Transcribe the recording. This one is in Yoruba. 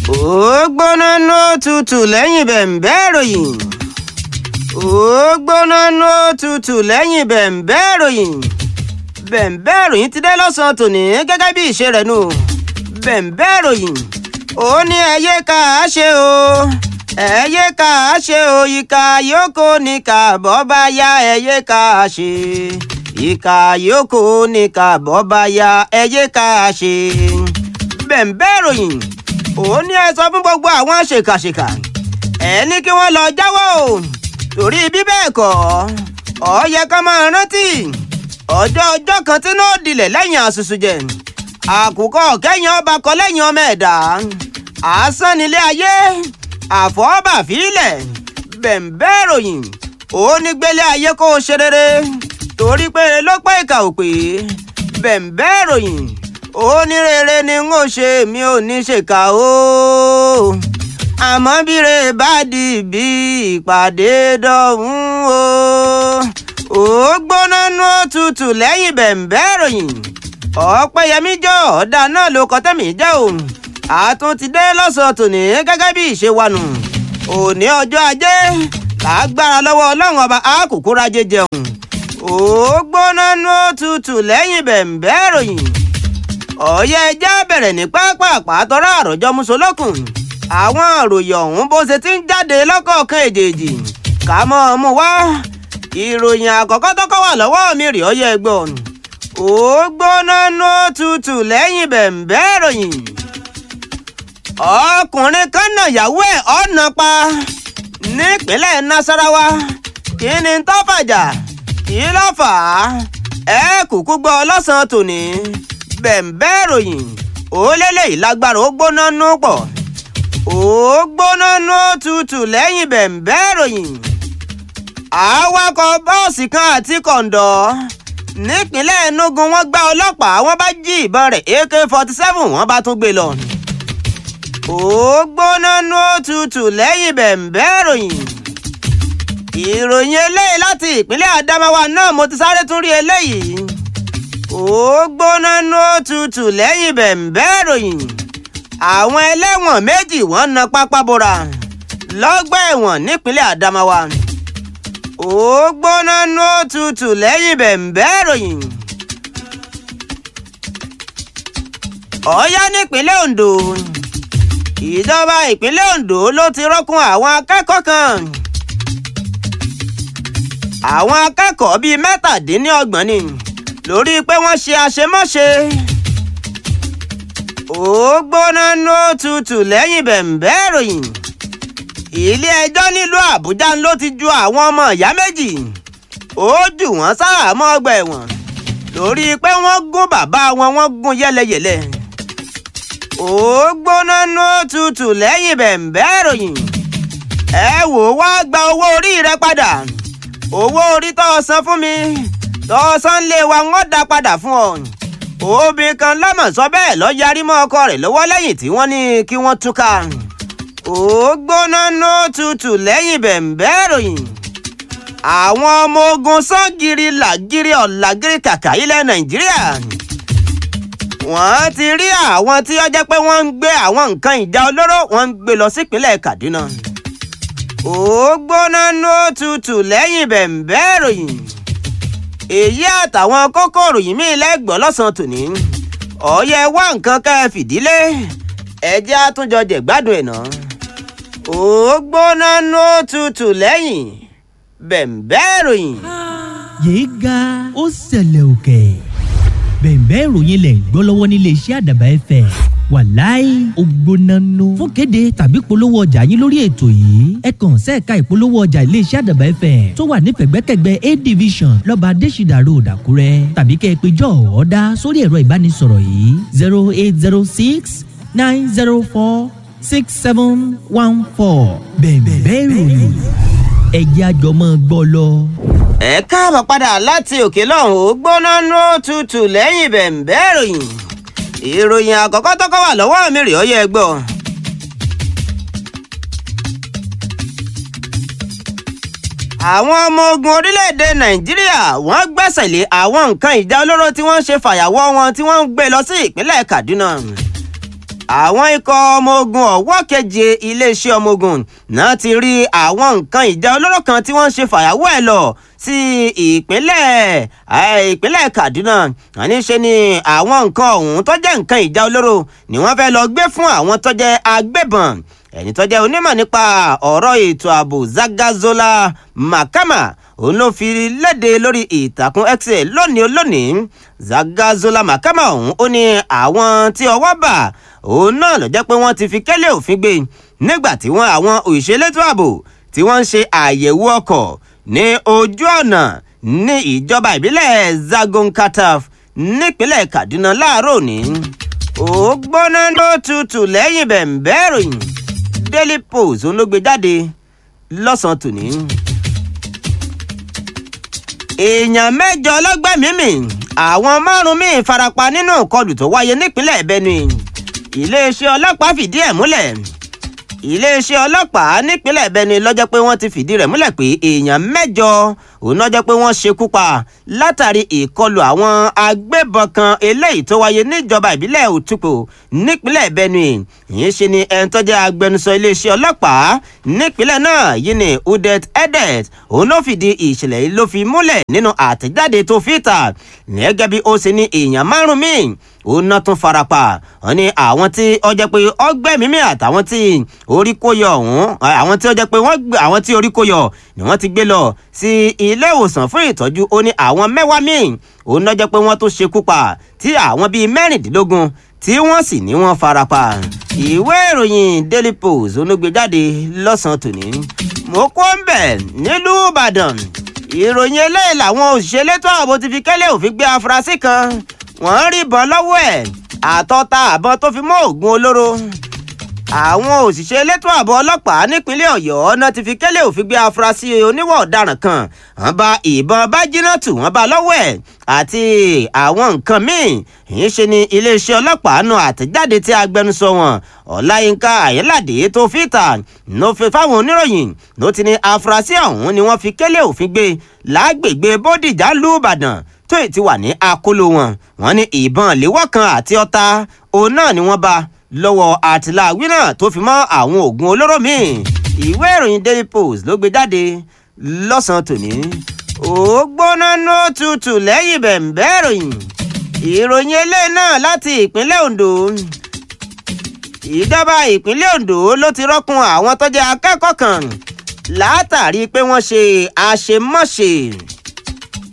ó gbóná ní òtútù lẹ́yìn bẹ̀m̀bẹ́ ìròyìn ó gbóná ní òtútù lẹ́yìn bẹ̀m̀bẹ́ ìròyìn bẹ̀m̀bẹ́ ìròyìn ti dé lọ́sàn-án tòní gẹ́gẹ́ bí ìṣe rẹ̀ nù bẹ̀m̀bẹ́ ìròyìn ó ní ẹyẹ ká a ṣe o ẹyẹ ká a ṣe o ìka yòókù ní ká bọ́ bá yá ẹyẹ ká a ṣe ìka yòókù ní ká bọ́ bá yá ẹyẹ ká a ṣe bẹ̀m̀bẹ́ ìròyìn ó ní ẹ sọ fún gbogbo àwọn ṣèkàṣèkà ẹ ní kí wọ́n lọ jáwọ́ o torí bí bẹ́ẹ̀ kọ́ ọ yẹ ká máa rántí ọjọ́ ọjọ́ kan tí náà dilẹ̀ lẹ́yìn àṣùṣù jẹ àkùkọ kẹ́yìn ọba kọ lẹ́yìn ọmọ ẹ̀dá asán nílé ayé àfọwọ́bà fílẹ̀ bẹ̀m̀bẹ́ ìròyìn ó ní gbélé ayé kó o ṣe rere torí pé ló pé ìkà ò pé bẹ̀m̀bẹ́ ìròyìn ó ní rere ni n ó ṣe mi ò ní ṣèkà o àmọ́ bíre bá di bí ìpàdé dọ̀hún o ó gbóná nú òtútù lẹ́yìn bẹ̀m̀bẹ́ ìròyìn ọ̀pẹ́yẹmí jọ ọ̀dà náà ló kọ́ tẹ̀mí jẹ́ o àtún ti dé lọ́sàn-án tòní gẹ́gẹ́ bí ìṣe wa nù òní ọjọ́ ajé lágbára lọ́wọ́ ọlọ́run ọba àkókò rajé jẹun ó gbóná nú òtútù lẹ́yìn bẹ̀m̀bẹ́ ìròyìn ọ̀yẹ́ ẹja bẹ̀rẹ̀ ní pápápá tọ́ra àròjọ musolókun àwọn òròyìn ọ̀hún bó ṣe ti ń jáde lọ́kọ̀ọ̀kan èjèèjì ká mọ́ ọ mú wá ìròyìn àkọ́kọ́ tọ́kọ́ wà lọ́wọ́ mi rè ọyẹ́ ẹgbọ́n ó gbóná nú tutù lẹ́yìn bẹ̀m̀bẹ́ ìròyìn ọkùnrin kan náà yàwó ẹ̀ ọ̀nà pa nípínlẹ̀ nasarawa kí ni tó fàjà kí ló fà á ẹ kúkú gbọ́ lọ́sàn-án tòní bẹ̀m̀bẹ́ ìròyìn ó lélẹ̀ ìlágbára ó gbóná nú pọ̀ ó gbóná nú tutù lẹ́yìn bẹ̀m̀bẹ́ ìròyìn awakọ̀ bọ́ọ̀sì kan àti kọ̀ǹdọ̀ nípínlẹ̀ enugu wọ́n gbá ọlọ́pàá wọ́n bá jí ìbọn rẹ̀ ak forty seven wọ́n bá tún gbé lọ. ó gbóná nú tutù lẹ́yìn bẹ̀m̀bẹ́ ìròyìn ìròyìn eléyìí láti ìpínlẹ̀ adamawa náà mo ti sáré tún rí eléyìí ó gbóná nú tutù lẹ́yìn bẹ̀m̀bẹ́ ìròyìn àwọn ẹlẹ́wọ̀n méjì wọ́n na pápá bora lọ́gbà ẹ̀wọ̀n nípínlẹ̀ adamawa ó gbóná nú tutù lẹ́yìn bẹ̀m̀bẹ́ ìròyìn. ọ̀yá nípínlẹ̀ ondo ìjọba ìpínlẹ̀ ondo ló ti rọ́kùn àwọn akẹ́kọ̀ọ́ kan àwọn akẹ́kọ̀ọ́ bíi mẹ́tàdínlọ́gbọ̀n ni lórí pé wọ́n ṣe àṣemáṣe ó gbóná nú tutù lẹ́yìn bẹ̀m̀bẹ́ ìròyìn ilé ẹjọ́ nílùú àbújá ló ti ju àwọn ọmọ ìyá méjì ó jù wọ́n sáàmọ́ ọgbà ẹ̀wọ̀n lórí pé wọ́n gún bàbá wọn wọ́n gún yẹ́lẹyẹ̀lẹ ó gbóná nú tutù lẹ́yìn bẹ̀m̀bẹ́ ìròyìn ẹ wò wá gba owó orí rẹ padà owó orí tó o san fún mi tó o san lé wa wọ́n dá padà fún ọ obìnrin kan lọ́mọ̀ sọ bẹ́ẹ̀ lọ yarí mọ́ ọkọ rẹ̀ lọ́wọ́ lẹ́yìn tí wọ́n ní kí wọ́n túká ó gbóná nú tutù lẹ́yìn bẹ̀m̀bẹ́ ìròyìn àwọn ọmọ ogun sọ́gìrì làgìrì ọ̀làgìrì kàkà ilẹ̀ nàìjíríà wọ́n ti rí àwọn tí ó jẹ́ pé wọ́n ń gbé àwọn nǹkan ìjà olóró wọ́n ń gbé lọ sípínlẹ̀ kaduna ó gbóná nú tutù lẹ́yìn bẹ̀m̀bẹ́ ìròyìn èyí àtàwọn kókó ìròyìn míì lẹ́gbọ̀ọ́ lọ́sàn-án tòní ọ̀yẹ́ wá nǹkan ká ẹ fìdílé ẹjẹ́ àtúnjọ jẹ̀gbádùn ẹ̀ náà ó gbóná nú tutù lẹ́yìn bẹ̀m̀bẹ́ ìròyìn. yéé ga ó ṣẹlẹ̀ òkè bẹ̀m̀bẹ́ ìròyìn lẹ̀ ń gbọ́ lọ́wọ́ nílé iṣẹ́ àdàbà ẹ̀fẹ̀ wàláì ògbónánú fún kéde tàbí polówó ọjà yín lórí ètò yìí ẹ kàn sẹ́ẹ̀ka ìpolówó ọjà iléeṣẹ́ àdàbà ẹ̀fẹ̀ tó wà ní pẹ̀gbẹ́kẹ̀gbẹ́ a division lọ́ba adésìdà road àkúrẹ́ tàbí kẹ́ ẹ pé jọ ọ̀ọ́dá sórí ẹ̀rọ ìbánisọ̀rọ̀ yìí zero eight zero six nine zero four six seven one four bẹ̀m̀bẹ́ ìròyìn ẹ̀jẹ̀ àjọmọ́ gbọ́ lọ. ẹ káàbọ̀ padà láti òkè lọ́hùn ó gbóná nú tutù lẹ́yìn bẹ̀m̀bẹ́ ìròyìn ìròyìn àkọ́kọ́ tọ́kọ́ wà lọ́wọ́ mi rè ọ́yẹ́ gbọ́. àwọn ọmọ ogun orílẹ̀-èdè nàìjíríà wọ́n gbẹ́sẹ̀ lé àwọn nǹkan ìjà olóró tí wọ́n ń ṣe fàyàwọ́ wọn tí wọ́n ń gbé lọ sí ìpínlẹ̀ kaduna àwọn ikọ̀ ọmọ ogun ọ̀wọ́ keje iléeṣẹ́ ọmọ ogun náà ti rí àwọn nǹkan ìjà olóró kan tí wọ́n ń ṣe fàyàwọ́ ẹ̀ lọ sí ìpínlẹ̀ ìpínlẹ̀ Kaduna àní ṣe ni àwọn nǹkan ọ̀hún tó jẹ́ nǹkan ìjà olóró ni wọ́n fẹ́ lọ gbé fún àwọn tó jẹ́ agbébọn ẹni tó jẹ́ onímọ̀ nípa ọ̀rọ̀ ètò ààbò Zagazola Makama òun ló fi léde lórí ìtàkùn X lónìí lónìí Zagazola Makama ọ̀hún ó ní àwọn tí ọwọ́ bà òun náà ló jẹ́ pé wọ́n ti fi kẹ́lẹ́ òfin gbé nígbà tí wọ́n àwọn òṣèlétò ààbò tí wọ́n ń ṣe àyẹ̀wò ọkọ̀ ní ojú ọ̀nà ní ìjọba ìbílẹ̀ Zagonkataf nípínlẹ̀ Kaduna láàárọ̀ òní ó gbóná ló tutù lẹ́yìn bẹ̀ǹbẹ́ ìròyìn Daily Post ló gbé jáde lọ́sàn-án tòní. èèyàn mẹ́jọ lọ́gbẹ̀mímì àwọn márùn-ún míì farapa nínú ìkọlù tó wáyé nípínlẹ̀ Benue iléeṣẹ́ ọlọ́pàá fìdí ẹ̀ múlẹ̀ iléeṣẹ́ ọlọ́pàá nípínlẹ̀ Benue ló jẹ́ pé wọ́n ti fìdí rẹ̀ múlẹ̀ pé èèyàn mẹ́jọ òun náà jẹ́ pé wọ́n ṣekú pa látàrí ìkọlù àwọn agbébọn kan eléyìí tó wáyé níjọba ìbílẹ̀ Òtúpò nípínlẹ̀ Benue yìí ṣe ni ẹni tó jẹ́ agbẹnusọ iléeṣẹ́ ọlọ́pàá nípínlẹ̀ náà yìí ni Udet Edet òun ló fìdí ìṣẹ̀lẹ̀ yìí ló fi múlẹ̀ nínú àtẹ̀jáde tó fi ta gẹ́gẹ́ bí ó ṣe ní èèyàn márùn-ún míì òun náà tún farapa wọ́n ní àwọn tí ó jẹ́ pé ọgbẹ́mímì àtàwọn tí orí kó yọ ọ̀hún àwọn tí ó jẹ́ pé àwọn tí orí kó yọ ni wọ́n ti gbé lọ sí ilé ìwòsàn fún ìtọ́jú ó ní àwọn mẹ́wàá míì òun náà jẹ́ pé wọ́n tó ṣekú pa tí àwọn bíi mẹ́rìndínlógún tí wọ́n sì ní wọ́n farapa ìwé ìròyìn Daily Post onúgbèjáde lọ́sàn-án tòní mo kó ń bẹ̀ nílùú Ìbàdàn ìròyìn eléyìí làwọn òṣìṣẹ́ elétò ààbò ti fi kẹ́lẹ́ òfin gbé afurasí kan wọ́n rí ìbọn lọ́wọ́ ẹ̀ àtọ́ta àbọn tó fi mọ́ oògùn olóró àwọn òṣìṣẹ́ elétò ààbò ọlọ́pàá nípínlẹ̀ ọ̀yọ́ náà ti fi kẹ́lẹ́ òfin gbé afurasí oníwà ọ̀daràn kan wọ́n bá ìbọn bájínátù wọ́n bá lọ́wọ́ ẹ̀ àti àwọn nǹkan míì yìí ṣe ni iléeṣẹ́ ọlọ́pàá nu àtẹ̀jáde tí agbẹnusọ wọn ọláyínká àyẹ́ládé tó fi ta ló fi fáwọn oníròyìn ló ti ní afurasí ọ̀hún ni wọ́n fi kẹ́lẹ́ òfin gbé lágbègbè bódìjà lù ìbàdàn tó ì ti wà ní akóló wọn wọ́n ní ìbọn léwọ́ kan àti ọta òun náà ni wọ́n bá lọ́wọ́ àtìláàwí náà tó fi mọ́ àwọn oògùn olóró míì ìwé ìròyìn Daily Post ló gbé jáde lọ́sàn-án tòní ó gbóná ní òtútù lẹ́yìn bẹ̀ǹbẹ́ ìròyìn ìròyìn eléyìí náà láti ìpínlẹ̀ Ondo ìjọba ìpínlẹ̀ Ondo ló ti rọ́kun àwọn tó jẹ́ akẹ́kọ̀ọ́ kan látàrí pé wọ́n ṣe àṣemáṣe